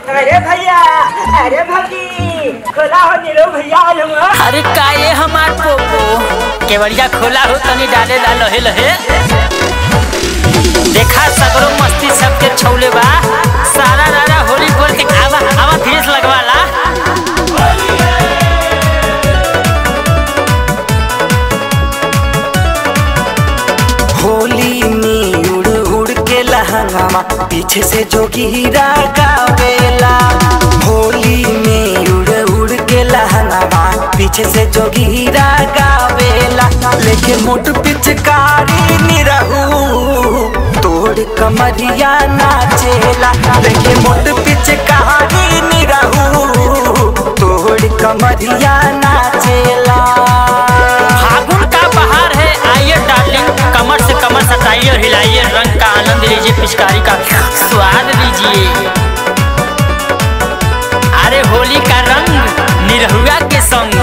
अरे भैया अरे भाभी खोला हो नीरो भैया आए हुआ अरे का ये हमार पोपो केवड़िया खोला हो तनी डाले ला लहे लहे देखा सगरो मस्ती सबके छौले बा सारा रारा होली बोल के आवा आवा धीरे से लगवाला होली में उड़ उड़ के लहंगामा पीछे से जोगीरा गावेला होली में उड़ उड़ के लहंगामा पीछे से जोगीरा गावेला लेके मोट पिचकारी निरहू तोड़ कमरिया नाचेला लेके मोट पिचकारी निरहू तोड़ कमरिया नाचेला फागुन का बहार है आइए डार्लिंग कमर से कमर सटाइए और हिलाइए रंग का आनंद लीजिए पिचकारी का स्वाद लीजिए अरे होली का रंग निरहुआ के संग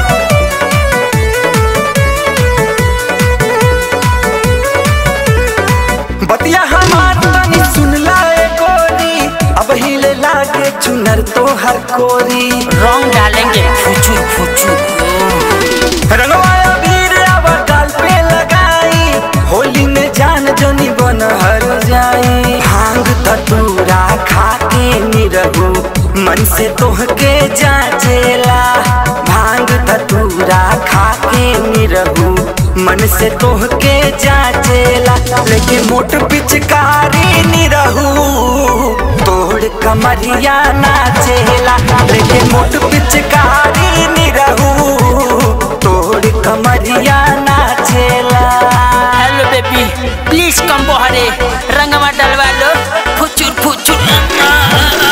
बतिया हमार तनी सुन लाए गोरी अब हिले लागे चुनर तो हर कोरी रंग डालेंगे फुचू फुचू रंगवाया वीर अब गाल पे लगाई होली में जान जनी बन हर जाई भांग धतूरा खा के निरहू मन से तोहके जाचेला भांग धतूरा खा के निरहू मन से तोहके जाचेला लेके मोट पिचकारी निरहू तोड़ कमरिया नाचेला लेके मोट पिचकारी निरहू तोड़ कमरिया नाचेला हेलो बेबी प्लीज कम बहरे रंगवा डलवा लो फुचुर फुचुर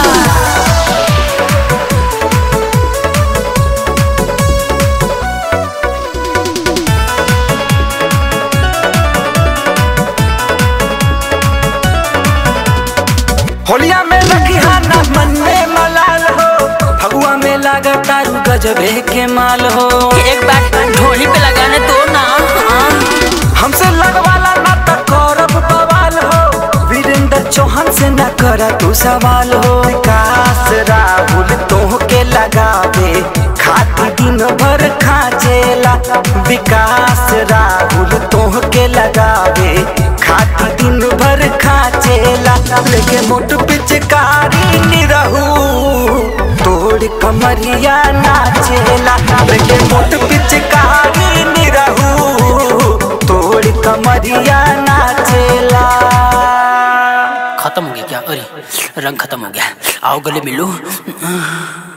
होलिया में लगिहा ना मन में मलाल हो फगुआ में लागा तारू गजबे के माल हो एक बार ढोली पे लगाने दो ना हाँ। हमसे लगवाला ना तो करब बवाल हो वीरेंद्र चौहान से न कर तू सवाल हो विकास राहुल तोह के लगावे खाती दिन भर खाचेला विकास राहुल तोह के लगावे खाती दिन भर खाचेला लेके मोट पिचकारी निरहू तोड़ कमरिया नाचेला लेके मोट पिचकारी निरहू तोड़ कमरिया नाचेला खत्म हो गया क्या अरे रंग खत्म हो गया आओ गले मिलो